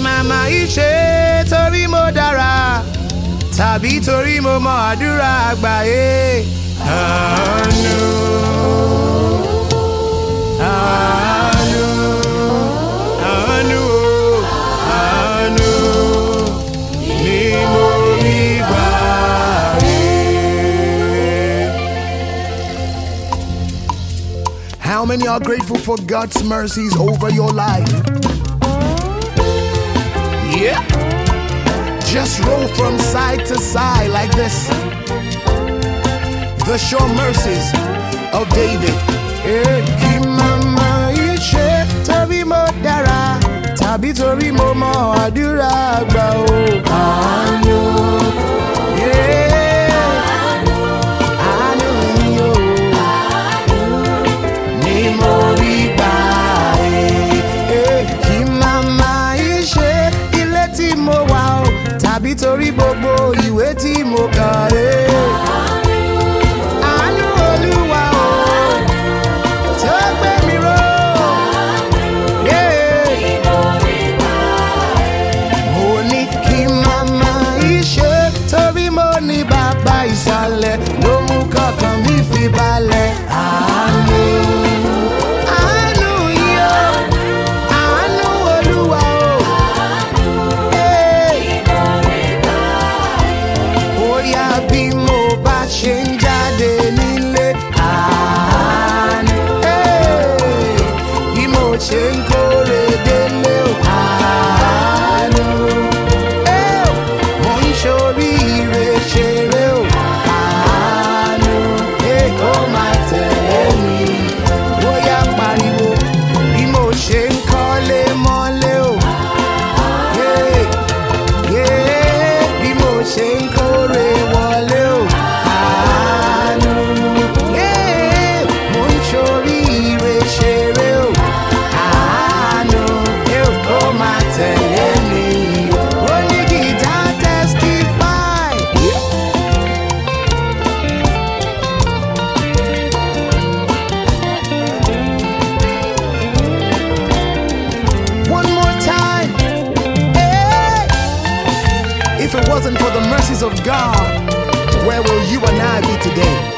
màmá ìṣe torí mo dára tàbí torí mo mọ àdúrà àgbáyé. àánú àánú àánú o, àánú ni mo rí gbà rí. How many are grateful for God's mercies over your life? Yeah. Just roll from side to side like this. The sure mercies of David. Eh, kí màmá ìṣe torí mo dára tàbí torí mo mọ àdúrà àgbà o. Àánú. Yeah. Àánú yìí o ni mo rí gbà ẹ́. Eh, kí màmá yìí ṣe ilé tí mo wà o tàbí torí gbogbo ìwé tí mo kà ẹ́. àánú olúwa o tó gbé mi ró. Yeah. mo ní kí màmá yìí ṣe torí mo ní bàbá ìsàlẹ̀ ló mú kọ̀ọ̀kan mi fi balẹ̀. àánú àánú yìí o àánú olúwa o. Hey. Bóyá bí mo bá ṣe ń jáde nílé àánú. Hey. Bí mo ṣe ń kórè délé o àánú. Hey. Mo ń ṣoríire ṣeré o àánú. Hey, Ó máa tẹ̀lé mi. Bóyá pariwo bí mo ṣe ń kọ́lé mọ́lé o. Yeah yeah, bí mo ṣe ń kórè wọlé o. Àánú. Yeah, mo ń ṣoríire ṣeré o. Àánú. Yeah, ó máa tẹ̀lé mi. Ó ní gìtá testify. Yeah. One more time. Hey! If it wasn't for the mercies of God, where will you and I be today?